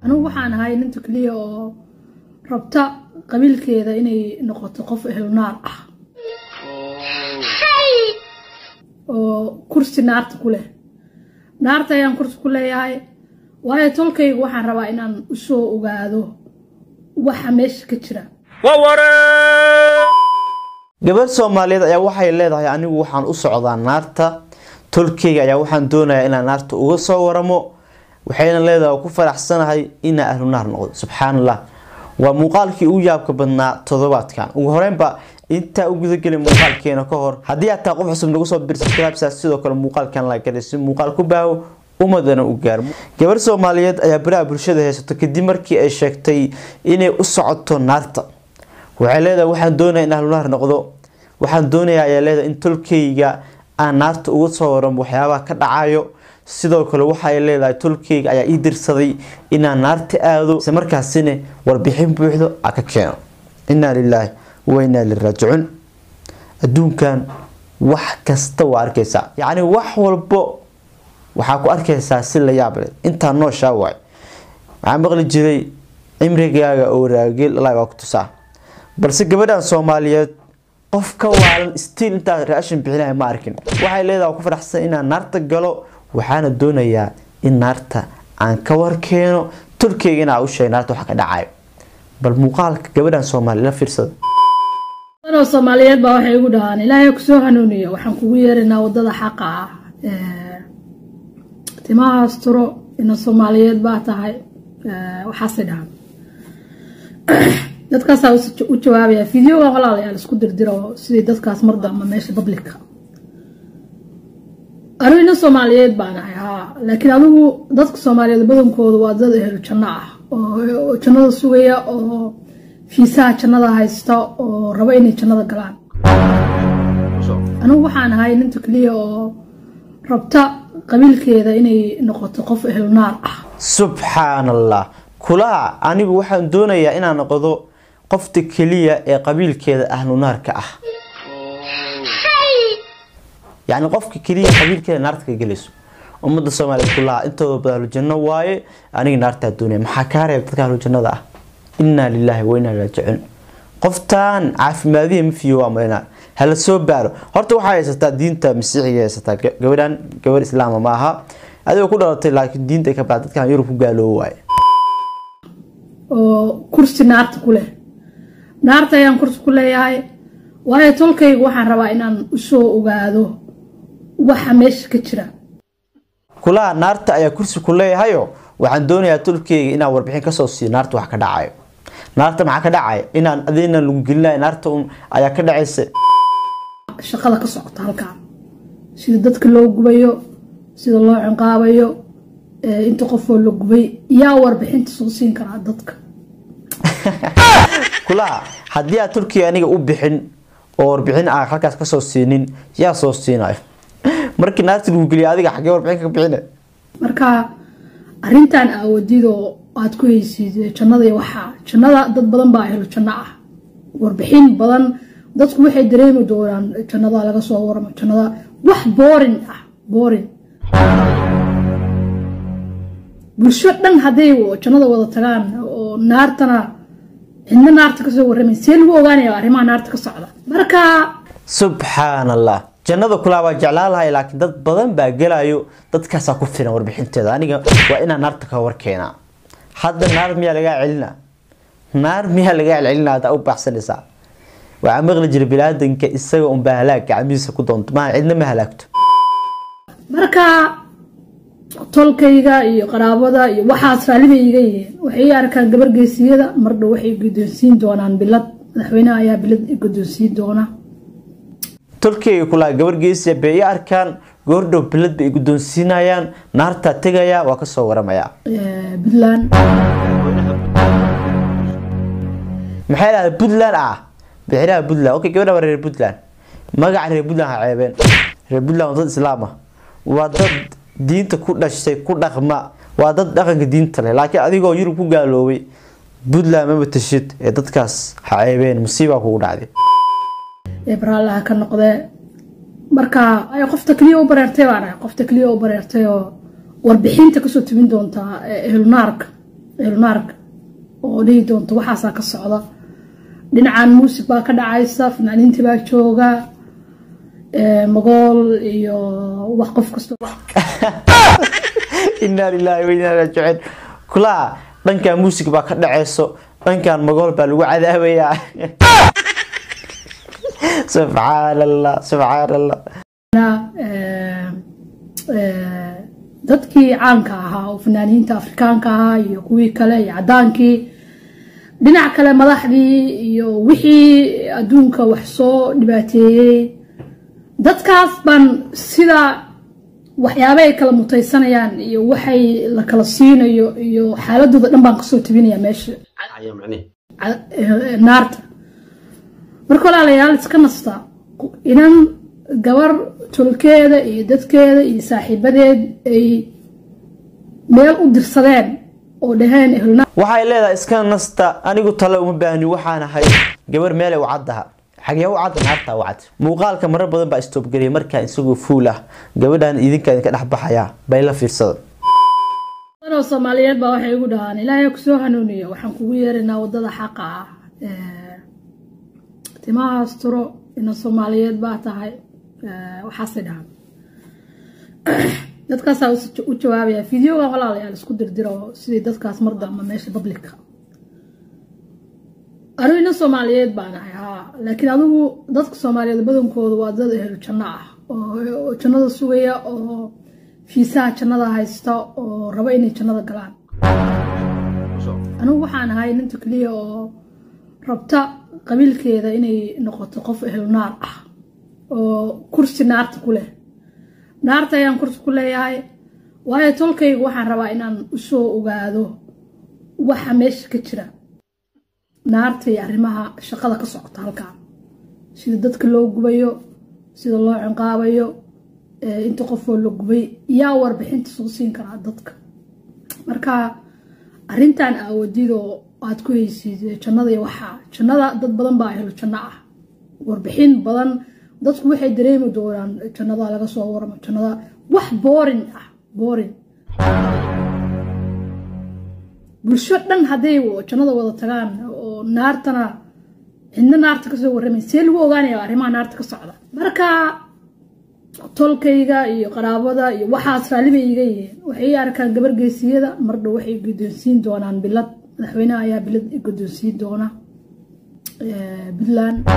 anigu waxaan ahay ninta keliya oo rabta qabiilkeeda inay noqoto qof ehlunaar ah oo kursi naarta ku leh naarta ayaan kursi ku leeyahay waayo tolkayga waxaan rabaa inaan usoo ogaado waxa meesha ka jira gabadh soomaaliyeed ayaa waxay leedahay anigu waxaan u socdaa naarta tolkeyga ayaa waxaan doonayaa inaan naarta uga soo waramo waxayna leedahay oo ku faraxsanahay inaa ahlu naar noqdo subxaan allah waa muuqaalkii ugu yaabka badnaa toddobaadkan ugu horeynba intaa u gudagelin muuqaalkeena ka hor haddii aad tahay qof cusub nagu soo bir subscribe sidoo kale muuqaalkan la galay si muuqaal ku baaho ummadana u gaarmo gabarh soomaaliyeed ayaa baraha bulshada haysato kadib markii ay sheegtay inay u socoto naarta waxay leedahay waxaan doonaya in ahlu naar noqdo waxaan doonayaa ayaa leedahay in tolkeyga aan naarta uga soo waramo waxyaabaha ka dhacayo sidoo kale waxay leedahay tolkeyga ayaa ii dirsaday inaan naarta aado isla markaasina warbixin buuxdo a ka keeno inaa lilaahi wa inaa liraajicuun adduunkan wax kasta waa arkaysaa yacni wax walbo waxaa ku arkaysaa si la yaab leh intaa nooshaa waay waxaa maqli jiray cimrigaaga oo raageel allah baa ku tusaa balse gabadhan soomaaliyeed qof ka waalan stiil intaa raashin bixinaya ma arkin waxay leedahay ku faraxsan inaan naarta galo waxaana doonayaa in naarta aan ka warkeeno tolkeyga inaa u sheeg naarta waxa ka dhacayo bal muuqaalka gabadhan soomaaliya la fiirsada danoo soomaaliyeed baa waxay igu dhahaan ilaahay kusoo hanuuniyo waxaan kugu yeeraynaa wadada xaqa ah timahaas turo ina soomaaliyeed baa tahay waxaasay dhahaan dadkaasaa u jawaabaya videoga walaalayaal isku dirdiro sidii dadkaas mar damba meesha bablika anigu ina soomaaliyeed baan ahay haa laakiin adigu dadka soomaaliyeed badankooda waa dad ehlu janno ah oo jannada sugaya oo fiisaha jannada haysta oo raba inay jannada galaan anigu waxaan ahay ninta keliya oo rabta qabiilkeeda inay noqoto qof ehlunaar ah subxaan allah kulaha anigu waxaan doonayaa inaan noqdo qofta keliya ee qabiilkeeda ahlu naarka ah yacni qofka keliya qabiilkeeda naarta ka gelayso ummadda soomaaliya kulaha intooda badan ahlujanno waaye aniga naartaa doonaya maxaa kaa reeb dadka ahlujannada ah inaa lilaahi wa inaa raajicuun qoftaan caafimaadihi ma fiyo waa marinaa hala soo baaro horta waxaa haysataa diinta masiixiga haysataa gabadhan gabar islaama ma aha adigoo ku dhalatay laakiin diinta ka baa dadkan yurub ku gaaloobo waaye oo kursi naarta ku leh naarta ayaan kursi ku leeyahay waayo tolkayga waxaan rabaa inaan usoo ogaado waxa meesha ka jira kulaha naarta ayaa kursi ku leeyahayo waxaan doonayaa tolkeyga inaan warbixin kasoo siiyo naarta wax ka dhacayo naarta maxaa ka dhacaya inaan adina lagu gelinayo naarta un ayaa ka dhacaysa shaqada ka socota halkaan sida dadka loo gubayo sida loo cinqaabayo inta qofoo la gubay yaa warbixinta soo siin karaa dadka kulaha haddii aad turkiya aniga u bixin oo warbixin aan halkaas kasoo siinin yaa soo siinayo markii naarta lagu geliya adiga xaggee warbixin ka bixina marka arrintan aawadidoo aad ku haysid jannada iyo waxaa jannada dad badan baa helo janno ah warbixin badan dadku waxay dareemi doonaan jannada laga soo waramo jannada wax boorin ah boorin bulsho dhan hadday jannada wada tagaan oo naartana cidna naarta kasoo warramay see lagu ogaanaya arrimaha naarta ka socda marka subxaan allah jannada kulaa waa jeclaan lahay laakiin dad badan baa gelayo dadkaasaa ku filan warbixinteeda aniga waa inaan naarta ka warkeenaa hadda naar miyaa lagaa celina naar miyaa lagaa celcelina haddaa u baaxsanaysaa waxaa maqli jira bilaadanka isaga unbaa halaag gacmihiisa ku doonto maa cidna ma halaagto marka tolkayga iyo qaraabada iyo waxaas raallibay iga yihiin waxay arkaan gabar geesiyada mardhow waxay guddoonsiin doonaan bilad madaxweynaha ayaa bilad guddoonsiin doona tolkeyga kulaa gabar geesiya bay i arkaan goordhow bilad bay guddoonsiinayaan naartaa tegaya waa kasoo waramaya puntland maxay dhahda puntland ah bixiraha puntland okay gabadha waa reer puntland magaca reer puntland ha ceebeen reer puntland waa dad islaam ah waa dad diinta ku dhashay ku dhaqma waa dad dhaqanka diinta leh laakiin adigoo yurub ku gaaloobay puntland maba tashid ee dadkaas ha ceebeen musiibaa kugu dhacday ebraallaha ka noqdee marka ay qofta keliya u bareertay baan ahay qofta keliya u bareertay oo warbixinta kasoo tubin doontaa ehlunaarka ehlunaarka oo dhihi doonto waxaasaa ka socda dhinacan muusig baa ka dhacaysa fanaaniintii baa jooga magool iyo wax qof kasta inaa lilaahi wa inaa ilaihi raajicuun kulaa dhankan muusig baa ka dhaceyso dhankan magool baa lagu cadaabayaa subxaan allah subxaan allah dadkii caanka ahaa oo fanaaniinta afrikaanka ahaa iyo kuwii kale iyo cadaankii dhinac kale madaxdii iyo wixii adduunka wax soo dhibaateeyey dadkaas baan sida waxyaaba ay kala mutaysanayaan iyo waxay la kala siinayo iyo xaaladooda dhan baan kasoo tebinaya meesha naarta marka walaalayaal iska nasta inan gabar tolkeeda iyo dadkeeda iyo saaxiibadeed ay meel u dirsadeen oo dhaheen ehlna waxay leedahay iska nasta anigu tale uma baahni waxaan ahay gabar meelay u caddaha xagee u cadda naartaa u cad muuqaalka marar badan baa istoobgeliyay markaa isagoo fuul ah gabadhan idinka idinka dhex baxaya bay la fiirsada oo soomaaliyeed baa waxay igu dhahaan ilaahay kusoo hanuuniyo waxaan kugu yeeraynaa wadada xaqa ah timahaas turo ina soomaaliyeed baa tahay waxaasay dhahaan dadkaasaa u jawaabaya videoga walaalayaal isku dirdiro sidii dadkaas mar dambe meesha publica anigu ina soomaaliyeed baan ahay haa laakiin adigu dadka soomaaliyeed badankooda waa dad ehlu janno ah oo jannada sugaya oo fiisaha jannada haysta oo raba inay jannada galaan anigu waxaan ahay ninta keliya oo rabta qabiilkeeda inay noqoto qof ehlu naar ah oo kursi naarta ku leh naarta ayaan kursi ku leeyahay waayo tolkayga waxaan rabaa inaan usoo ogaado waxa meesha ka jira naarta iyo arrimaha shaqada ka socota halkan sida dadka loo gubayo sida loo cinqaabayo inta qofoo la gubay yaa warbixinta soo siin karaa dadka marka arrintan aawadiidoo aad ku haysid jannada iyo waxaa jannada dad badan baa helo janno ah warbixin badan dadku waxay dareemi doonaan jannada laga soo waramo jannada wax boorin ah boorin bulsho dhan hadday jannada wada tagaan oo naartana cidna naarta kasoo warramay see lagu ogaanaya arrimaha naarta ka socda marka tolkayga iyo qaraabada iyo waxaas raallibay iga yihiin waxay arkaan gabar geesiyada mardhow waxay guddoonsiin doonaan bilad madaxweynaha ayaa bilad guddoonsiin doona puntland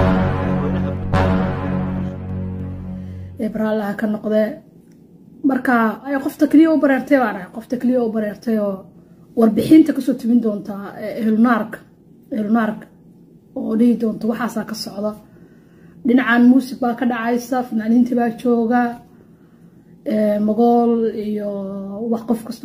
ebraalaha ka noqdee marka ay qofta keliya u bareertay baan ahay qofta keliya u bareertay oo warbixinta kasoo tebin doontaa ehlunaarka ehlunaarka oo dhihi doonto waxaasaa ka socda dhinacan muusig baa ka dhacaysa fanaaniintii baa jooga magool iyo wax qof kasta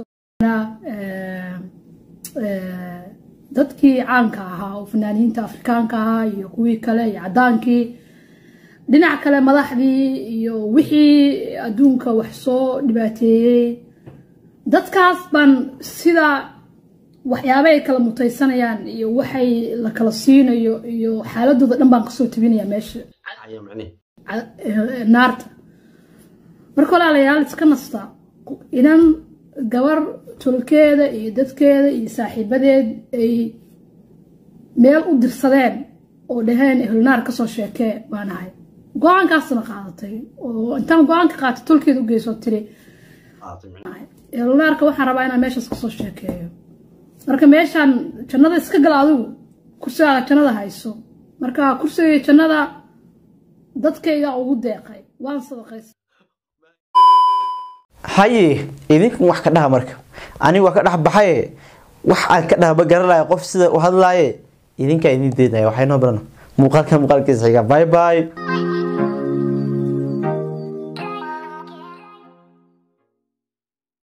dadkii caanka ahaa oo fanaaniinta afrikaanka ahaa iyo kuwii kale iyo cadaankii dhinac kale madaxdii iyo wixii adduunka wax soo dhibaateeyey dadkaas baan sida waxyaaba ay kala mutaysanayaan iyo waxay la kala siinayo iyo xaaladooda dhan baan kasoo tebinaya meesha naarta marka walaalayaal iska nasta inan gabar tolkeeda iyo dadkeeda iyo saaxiibadeed ay meel u dirsadeen oo dhaheen ehlunaar kasoo sheekee baan ahay go-aankaasna qaadatay oo intaan go-aanka qaatay tolkeeda u geysoo tiri ehlunaarka waxaan rabaa inaan meeshaas kasoo sheekeeyo marka meeshaan jannada iska gala adigu kursigaaga jannada hayso marka kursiga jannada dadkayga ugu deeqay waan sadaqaysa haye idinkan wax ka dhaha marka aniga waa ka dhex baxaye wax aan ka dhahba garanaya qof sida u hadlaaye idinkaa idin deynaya waxay noo barana muuqaalka muuqaalkiisa xiga bye bye